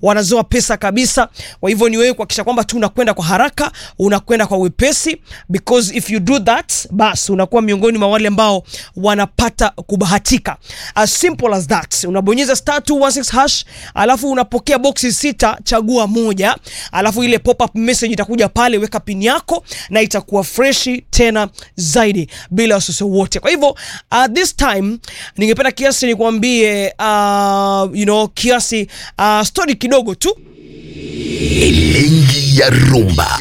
wanazoa pesa kabisa. Kwa hivyo ni wewe kuhakikisha kwamba tu unakwenda kwa haraka, unakwenda kwa wepesi, because if you do that, basi unakuwa miongoni mwa wale ambao wanapata kubahatika. As simple as that. Unabonyeza star 216 hash, alafu unapokea boxi sita, chagua moja, alafu ile pop up message itakuja pale, weka pin yako na itakuwa freshi tena zaidi bila wasiwasi wote. Kwa hivyo at this time ningependa kiasi nikwambie, uh, you know, kiasi uh, story kidogo tu Elengi ya rumba.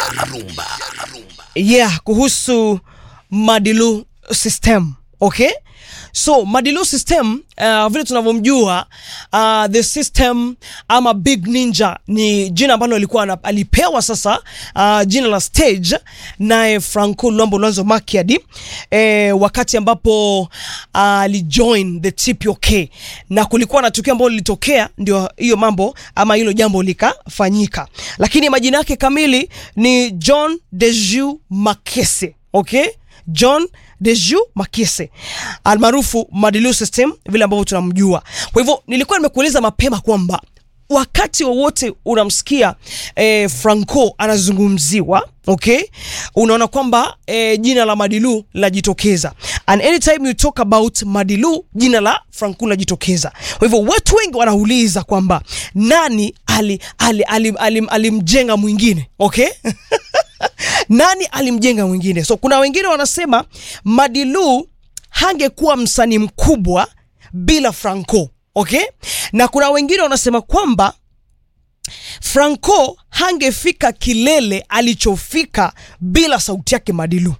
yeah, kuhusu Madilu system okay. So Madilu system uh, vile tunavyomjua uh, the system ama Big Ninja ni jina ambalo alikuwa ana- alipewa sasa uh, jina la stage naye Franco Luambo Lwanzo Makiadi eh, wakati ambapo alijoin uh, the TPOK na kulikuwa na tukio ambalo lilitokea, ndio hiyo mambo ama hilo jambo likafanyika, lakini majina yake kamili ni John Deju Makese okay? John Deju Makese almaarufu Madilu System vile ambavyo tunamjua. Kwa hivyo nilikuwa nimekueleza mapema kwamba wakati wowote unamsikia eh, Franco anazungumziwa okay, unaona kwamba eh, jina la Madilu linajitokeza, and anytime you talk about Madilu jina la Franco linajitokeza. Kwa hivyo watu wengi wanauliza kwamba nani alimjenga ali, ali, ali, alimjenga mwingine okay nani alimjenga mwingine? So kuna wengine wanasema Madilu hangekuwa msanii mkubwa bila Franco, okay? Na kuna wengine wanasema kwamba Franco hangefika kilele alichofika bila sauti yake Madilu.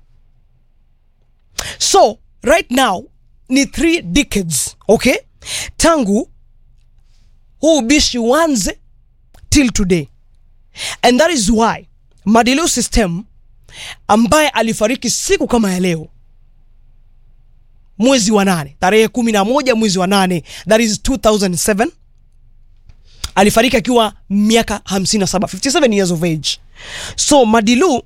So right now ni three decades, okay? Tangu huu ubishi uanze till today and that is why Madilu System ambaye alifariki siku kama ya leo mwezi wa nane tarehe kumi na moja mwezi wa nane that is 2007 alifariki akiwa miaka 57 57 years of age so Madilu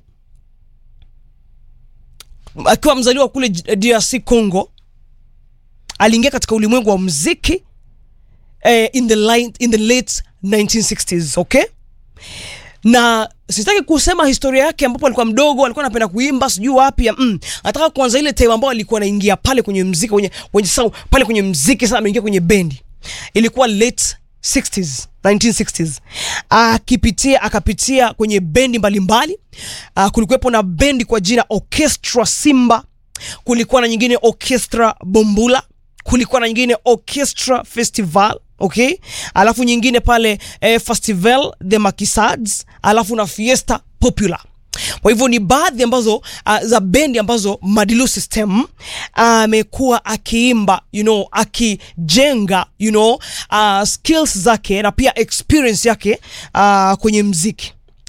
akiwa mzaliwa kule DRC Congo aliingia katika ulimwengu wa muziki eh, in, the line, in the late 1960s okay na sitaki kusema historia yake ambapo alikuwa mdogo alikuwa anapenda kuimba sijui wapi ya, mm, nataka kuanza ile time ambayo alikuwa anaingia pale kwenye mziki kwenye, kwenye sau, pale kwenye mziki sasa ameingia kwenye bendi ilikuwa late 60s 1960s akipitia akapitia kwenye bendi mbalimbali uh, kulikuwepo na bendi kwa jina Orchestra Simba kulikuwa na nyingine Orchestra Bombula kulikuwa na nyingine Orchestra Festival okay, alafu nyingine pale eh, Festival the Makisads, alafu na Fiesta Popular. Kwa hivyo ni baadhi ambazo uh, za bendi ambazo Madilu System amekuwa uh, akiimba you know, akijenga you know, uh, skills zake na pia experience yake uh, kwenye mziki.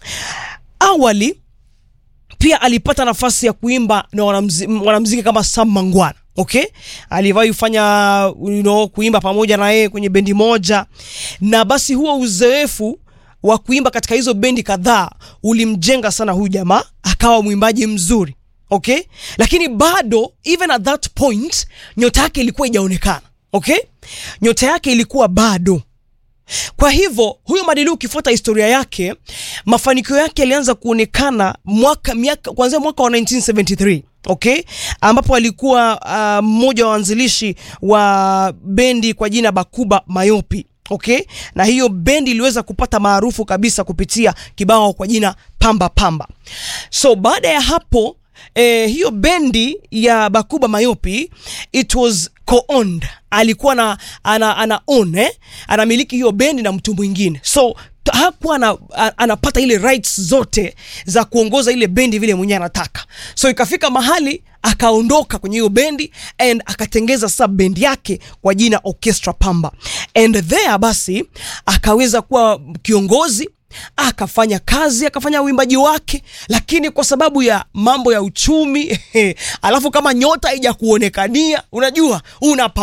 Awali pia alipata nafasi ya kuimba na wanamziki, wanamziki kama Sam Mangwana okay, aliwahi kufanya you know, kuimba pamoja na yeye kwenye bendi moja, na basi huo uzoefu wa kuimba katika hizo bendi kadhaa ulimjenga sana huyu jamaa akawa mwimbaji mzuri okay, lakini bado even at that point nyota yake ilikuwa ijaonekana okay, nyota yake ilikuwa bado kwa hivyo huyo Madilu ukifuata historia yake, mafanikio yake yalianza kuonekana mwaka miaka kuanzia mwaka wa 1973 okay, ambapo alikuwa mmoja uh, wa waanzilishi wa bendi kwa jina Bakuba Mayopi okay, na hiyo bendi iliweza kupata maarufu kabisa kupitia kibao kwa jina Pamba Pamba. So baada ya hapo eh, hiyo bendi ya Bakuba Mayopi it was co-owned, alikuwa na ana, ana own eh, anamiliki hiyo bendi na mtu mwingine so hakuwa ana, anapata ile rights zote za kuongoza ile bendi vile mwenyewe anataka, so ikafika mahali akaondoka kwenye hiyo bendi and akatengeza sasa bendi yake kwa jina Orchestra Pamba, and there basi akaweza kuwa kiongozi akafanya kazi akafanya uimbaji wake, lakini kwa sababu ya mambo ya uchumi alafu kama nyota haija kuonekania, unajua una